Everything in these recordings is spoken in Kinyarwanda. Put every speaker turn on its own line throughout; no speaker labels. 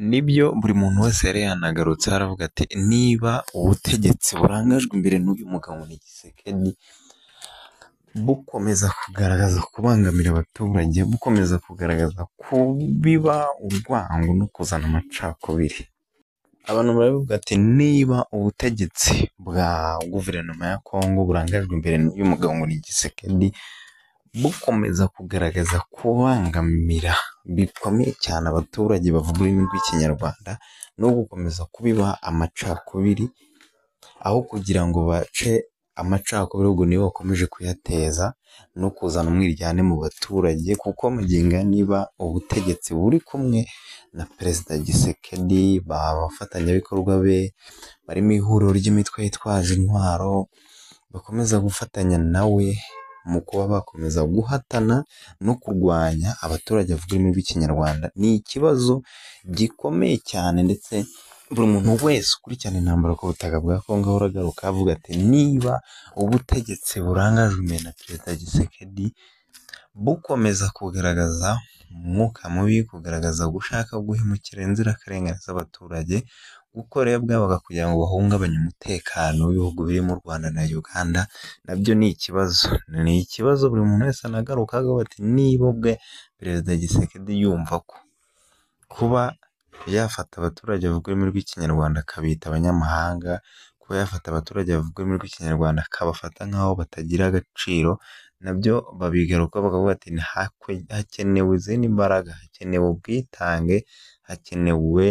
nibyo buri muntu wese yari yanagarutse aravuga ati niba ubutegetsi burangajwe imbere n'uyu mugabo ni Tshisekedi bukomeza kugaragaza kubangamira abaturage bukomeza kugaragaza kubiba urwango no kuzana amacakubiri abantu baravuga ati niba ubutegetsi bwa guverinoma ya Kongo burangajwe imbere n'uyu mugabo ngo ni Tshisekedi bukomeza kugaragaza kubangamira bikomeye cyane abaturage bavuga ururimi rw'ikinyarwanda no gukomeza kubiba amacakubiri aho kugira ngo bace amacakubiri ubwo nibo bakomeje kuyateza no kuzana umwiryane mu baturage kuko mugenga niba ubutegetsi buri kumwe na perezida Tshisekedi abafatanyabikorwa be bari mu ihuriro ry'imitwe yitwaje intwaro bakomeza gufatanya nawe mu kuba bakomeza guhatana no kurwanya abaturage bavuga ururimi rw'ikinyarwanda ni ikibazo gikomeye cyane ndetse buri muntu wese ukurikirana intambara ku butaka bwa Kongo ahora agaruka avuga ati niba ubutegetsi burangajwe imbere na perezida Tshisekedi bukomeza kugaragaza umwuka mubi kugaragaza gushaka guhemukira inzirakarengane z'abaturage gukorera bwabaga kugira ngo bahungabanye umutekano w'ibihugu birimo u Rwanda na Uganda nabyo ni ikibazo ni ikibazo buri muntu wese anagaruka avuga ati niba ubwe perezida Tshisekedi yumva ko kuba yafata abaturage bavuga ururimi rw'ikinyarwanda akabita abanyamahanga kuba yafata abaturage bavuga ururimi rw'ikinyarwanda akabafata nk'aho batagira agaciro nabyo babigarukaho bakavuga ati hakenewe izindi mbaraga hakenewe ubwitange hakenewe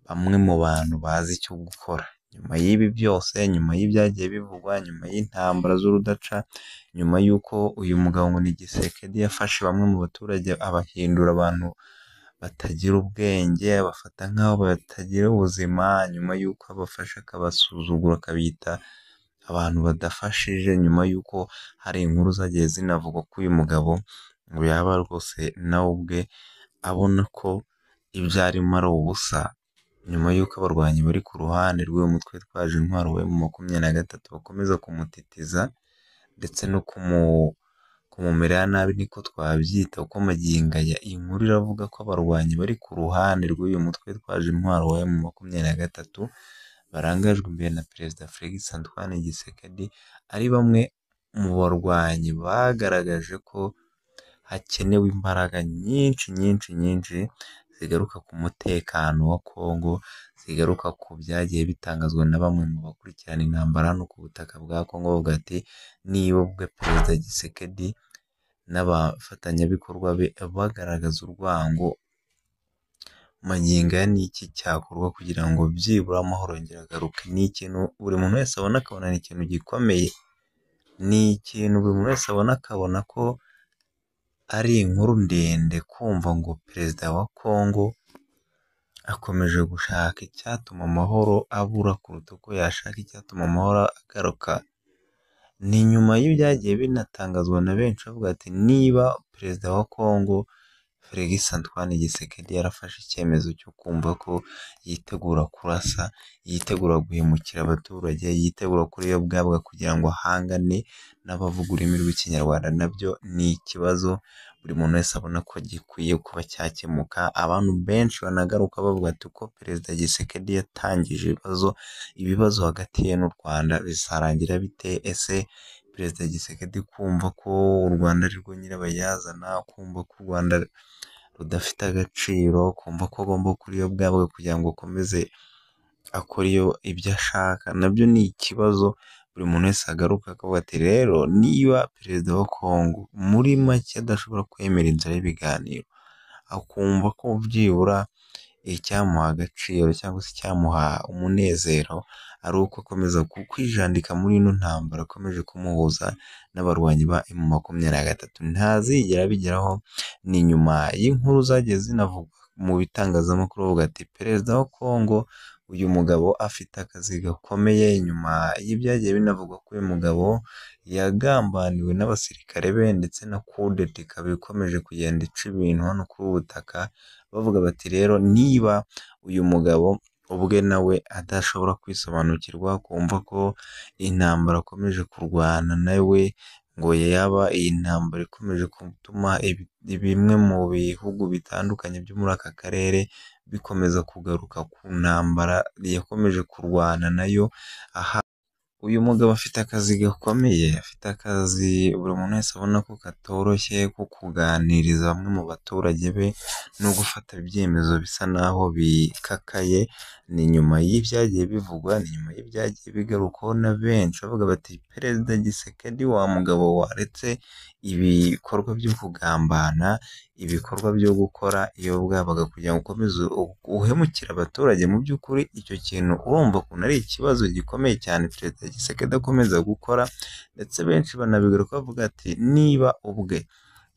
bamwe mu bantu bazi icyo gukora nyuma y'ibi byose nyuma y'ibyagiye bivugwa nyuma y'intambara z'urudaca nyuma y'uko uyu mugabo ngo ni Tshisekedi yafashe bamwe mu baturage abahindura abantu batagira ubwenge bafata nk'aho batagira ubuzima nyuma y'uko abafasha akabasuzugura akabita abantu badafashije nyuma y'uko hari inkuru zagiye zinavuga ko uyu mugabo ngo yaba rwose nawe ubwe abona ko ibyo arimo ari ubusa nyuma y'uko abarwanyi bari ku ruhande rw'uyu mutwe witwaje intwaro we mu makumyabiri na gatatu bakomeza kumutitiza ndetse no kumumera nabi niko twabyita kuko magingaya iyi nkuru iravuga ko abarwanyi bari ku ruhande rw'uyu mutwe witwaje intwaro we mu makumyabiri na gatatu barangajwe imbere na perezida Felix Antoine Tshisekedi ari bamwe mu barwanyi bagaragaje ko hakenewe imbaraga nyinshi nyinshi nyinshi zigaruka ku mutekano wa Kongo zigaruka ku byagiye bitangazwa na bamwe mu bakurikirana intambara hano ku butaka bwa Kongo bavuga ati niba ubwe perezida Tshisekedi n'abafatanyabikorwa be bagaragaza urwango manyinga ni iki cyakorwa kugira ngo byibura amahoro yongere agaruke ni ikintu buri muntu wese abona akabona ni ikintu gikomeye ni ikintu buri muntu wese abona akabona ko ari inkuru ndende kumva ngo perezida wa Kongo akomeje gushaka icyatuma amahoro abura kuruta uko yashaka icyatuma amahoro agaruka ni nyuma y'ibyagiye binatangazwa na benshi bavuga ati niba perezida wa Kongo Felix Antoine Tshisekedi yarafashe icyemezo cyo kumva ko yitegura kurasa yitegura guhemukira abaturage yitegura kuri yo bwabwa kugira ngo ahangane n'abavuga ururimi rw'ikinyarwanda nabyo ni ikibazo buri muntu wese abona ko gikwiye kuba cyakemuka abantu benshi banagaruka bavuga ati uko perezida Tshisekedi yatangije ibibazo ibibazo hagati ye n'u Rwanda bizarangira bite ese perezida Tshisekedi kumva ko u Rwanda ari rwo nyirabayazana kumva ko u Rwanda rudafite agaciro kumva ko agomba kuri yo bwabwe kugira ngo akomeze akore ibyo ashaka nabyo ni ikibazo buri muntu wese agaruka akavuga ati rero niba perezida wa Kongo muri make adashobora kwemera inzira y'ibiganiro akumva ko byibura icyamuha agaciro cyangwa se icyamuha umunezero ari uko akomeza kwijandika muri ino ntambara akomeje kumuhuza n'abarwanyi ba emu makumyabiri na gatatu ntazigera abigeraho ni nyuma y'inkuru zagiye zinavugwa mu bitangazamakuru bavuga ati perezida wa Kongo uyu mugabo afite akazi gakomeye nyuma y'ibyagiye binavugwa ko uyu mugabo yagambaniwe n'abasirikare be ndetse na kudeta ikaba ikomeje kugenda ica ibintu hano kuri ubu butaka bavuga bati rero niba uyu mugabo ubwe nawe adashobora kwisobanukirwa kumva ko intambara akomeje kurwana nawe ngo yaba iyi ntambara ikomeje gutuma bimwe mu bihugu bitandukanye byo muri aka karere bikomeza kugaruka ku ntambara yakomeje kurwana nayo, aha uyu mugabo afite akazi gakomeye, afite akazi buri muntu wese abona ko katoroshye ko kuganiriza bamwe mu baturage be no gufata ibyemezo bisa naho bikakaye, ni nyuma y'ibyagiye bivugwa, ni nyuma y'ibyagiye bigarukwaho na benshi bavuga bati perezida Gisekedi wa mugabo waretse ibikorwa byo kugambana, ibikorwa byo gukora iyo bwabaga kugira ngo ukomeze uhemukire abaturage, mu by'ukuri icyo kintu urumva ukuntu ari ikibazo gikomeye cyane perezida Gisekedi akomeza gukora ndetse benshi banabigarukaho bavuga ati niba ubwe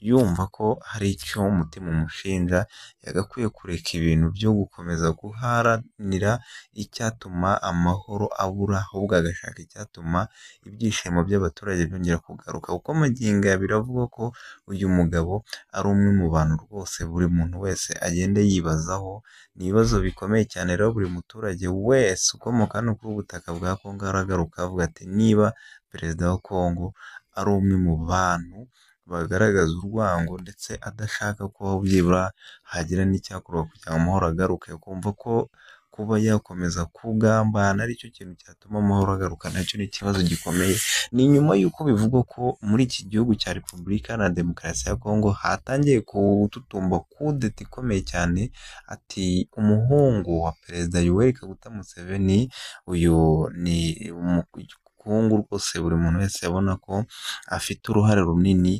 yumva ko hari icyo umutima umushinja, yagakwiye kureka ibintu byo gukomeza guharanira icyatuma amahoro abura, ahubwo agashaka icyatuma ibyishimo by'abaturage byongera kugaruka, kuko magingo aya biravugwa ko uyu mugabo ari umwe mu bantu rwose buri muntu wese agenda yibazaho, ni ibibazo bikomeye cyane rero buri muturage wese ukomoka hano kuri ubu butaka bwa Kongo aragaruka avuga ati niba perezida wa Kongo ari umwe mu bantu bagaragaza urwango ndetse adashaka ko byibura hagira n'icyakorwa kugira ngo amahoro agaruke, akumva ko kuba yakomeza kugambana aricyo kintu cyatuma amahoro agaruka nacyo ni ikibazo gikomeye, ni nyuma y'uko bivugwa ko muri iki gihugu cya Repubulika Iharanira Demokarasi ya Kongo hatangiye gututumba kudeta ikomeye cyane, ati umuhungu wa perezida Yoweri Kaguta Museveni, uyu ni umukungu rwose buri muntu wese abona ko afite uruhare runini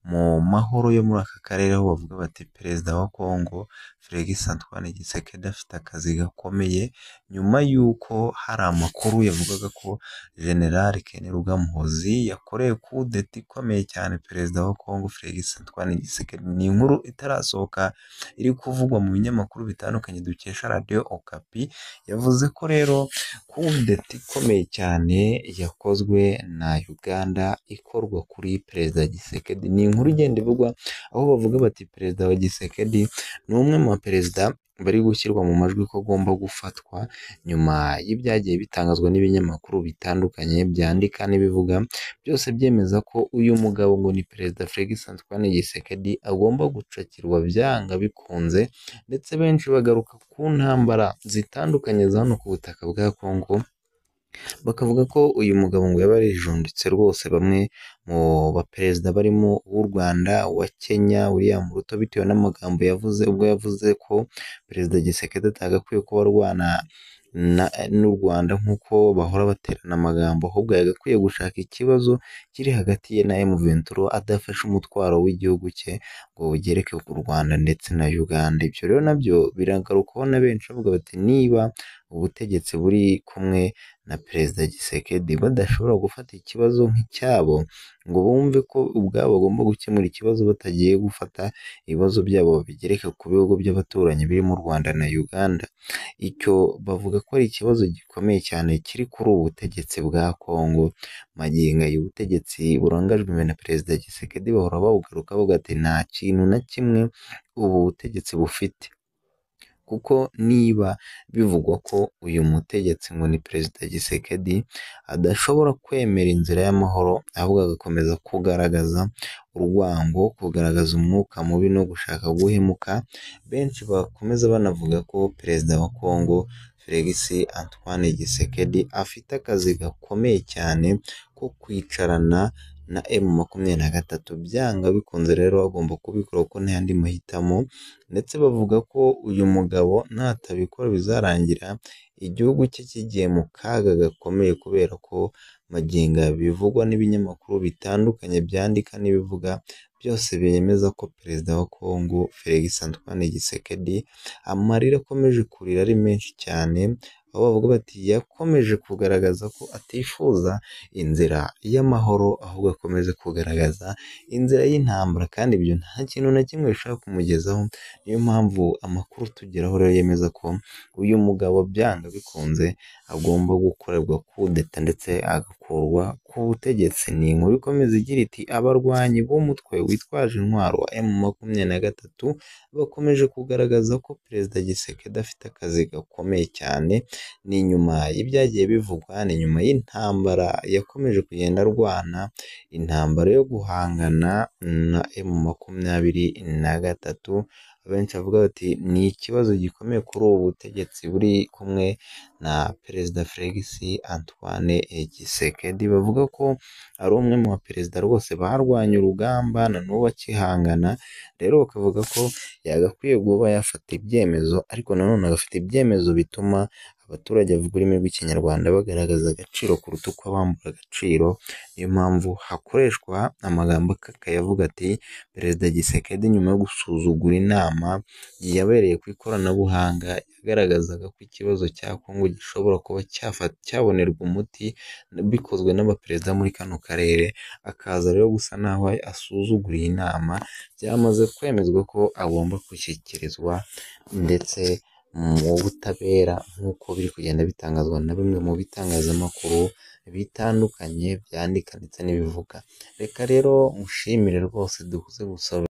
mu mahoro yo muri aka karere, aho bavuga bati perezida wa Kongo Felix Antoine Tshisekedi afite akazi gakomeye, nyuma y'uko hari amakuru yavugaga ko General Ken Rugamuhozi yakoreye kudeta ikomeye cyane perezida wa Kongo Felix Antoine Tshisekedi, ni inkuru itarasohoka iri kuvugwa mu binyamakuru bitandukanye dukesha Radio Okapi, yavuze ko rero kudeta ikomeye cyane yakozwe na Uganda ikorwa kuri perezida Tshisekedi, ni inkuru igenda ivugwa aho bavuga bati perezida wa Tshisekedi ni umwe mu baperezida bari gushyirwa mu majwi ko agomba gufatwa, nyuma y'ibyagiye bitangazwa n'ibinyamakuru bitandukanye byandika n'ibivuga byose byemeza ko uyu mugabo ngo ni perezida Felix Antoine Tshisekedi agomba gucakirwa byanga bikunze, ndetse benshi bagaruka ku ntambara zitandukanye za hano ku butaka bwa Kongo, bakavuga ko uyu mugabo ngo yaba yarijunditse rwose bamwe mu baperezida barimo uw'u Rwanda, uwa Kenya, William Ruto bitewe n'amagambo yavuze ubwo yavuze ko perezida Tshisekedi atagakwiye kuba arwana n'u Rwanda nk'uko bahora baterana amagambo, ahubwo yagakwiye gushaka ikibazo kiri hagati ye na M23 adafashe umutwaro w'igihugu cye ngo ugereke ku Rwanda ndetse na Uganda, ibyo rero nabyo biragarukaho na benshi bavuga bati niba ubutegetsi buri kumwe na perezida Tshisekedi badashobora gufata ikibazo nk'icyabo ngo bumve ko ubwabo bagomba gukemura ikibazo batagiye gufata ibibazo byabo babigereka ku bihugu by'abaturanyi birimo u Rwanda na Uganda, icyo bavuga ko ari ikibazo gikomeye cyane kiri kuri ubu butegetsi bwa Kongo, magingo aya ubutegetsi burangajwe imbere na perezida Tshisekedi bahora babugarukaho bati nta kintu na kimwe ubu butegetsi bufite, kuko niba bivugwa ko uyu mutegetsi ngo ni perezida Tshisekedi adashobora kwemera inzira y'amahoro, ahubwo agakomeza kugaragaza urwango, kugaragaza umwuka mubi no gushaka guhemuka, benshi bakomeza banavuga ko perezida wa Kongo Felix Antoine Tshisekedi afite akazi gakomeye cyane ko kwicarana na M makumyabiri na gatatu, byanga bikunze rero agomba kubikora kuko nta yandi mahitamo, ndetse bavuga ko uyu mugabo natabikora bizarangira igihugu cye kigiye mu kaga gakomeye, kubera ko magingo bivugwa n'ibinyamakuru bitandukanye byandika n'ibivuga byose byemeza ko perezida wa Kongo Felix Antoine Tshisekedi amarira akomeje kurira ari menshi cyane, aho bavuga bati yakomeje kugaragaza ko atifuza inzira y'amahoro, ahubwo akomeze kugaragaza inzira y'intambara, kandi ibyo nta kintu na kimwe bishobora kumugezaho, niyo mpamvu amakuru tugeraho rero yemeza ko uyu mugabo byanga bikunze agomba gukorerwa kudeta ndetse agakurwa ku butegetsi, ni inkuru ikomeza igira iti abarwanyi b'umutwe witwaje intwaro wa M makumyabiri na gatatu bakomeje kugaragaza ko perezida Tshisekedi afite akazi gakomeye cyane ni nyuma y'ibyagiye bivugwa ni nyuma y'intambara yakomeje kugenda arwana intambara yo guhangana na emu makumyabiri na gatatu abenshi bavuga bati ni ikibazo gikomeye kuri ubu butegetsi buri kumwe na perezida Felix Antoine Tshisekedi bavuga ko ari umwe mu baperezida rwose barwanye urugamba na n'ubu akihangana rero bakavuga ko yagakwiye kuba yafata ibyemezo ariko nanone agafata ibyemezo bituma abaturage bavuga ururimi rw'ikinyarwanda bagaragaza agaciro kuruta uko bambura agaciro niyo mpamvu hakoreshwa amagambo akayavuga ati perezida Tshisekedi nyuma yo gusuzugura inama yabereye ku ikoranabuhanga yagaragazaga ko ikibazo cya Kongo gishobora kuba cyafa- cyabonerwa umuti bikozwe n'abaperezida muri kano karere akaza rero gusa naho asuzugura iyi nama byamaze kwemezwa ko agomba gushyikirizwa ndetse mu butabera nk'uko biri kugenda bitangazwa na bimwe mu bitangazamakuru bitandukanye byandika ndetse n'ibivuga reka rero mushimire rwose dukuze gusaba